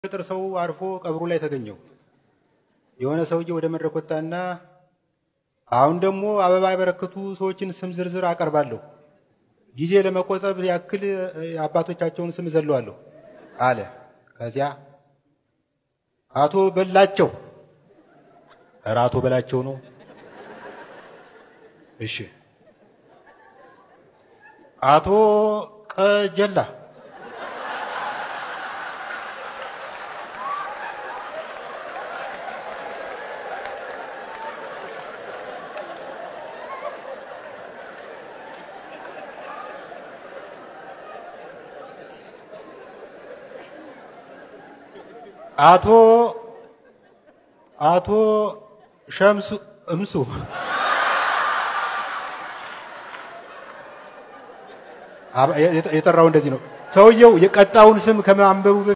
ገጠር ሰው አርፎ ቀብሩ ላይ ተገኘው። የሆነ ሰውዬ ወደ መድረክ ወጣና አሁን ደግሞ አበባ ያበረከቱ ሰዎችን ስም ዝርዝር አቀርባለሁ፣ ጊዜ ለመቆጠብ ያክል የአባቶቻቸውን ስም ዘለዋለሁ አለ። ከዚያ አቶ በላቸው፣ ኧረ አቶ በላቸው ነው። እሺ አቶ ቀጀላ አቶ አቶ ሸምሱ እምሱ የጠራው እንደዚህ ነው። ሰውየው የቀጣውን ስም ከማንበቡ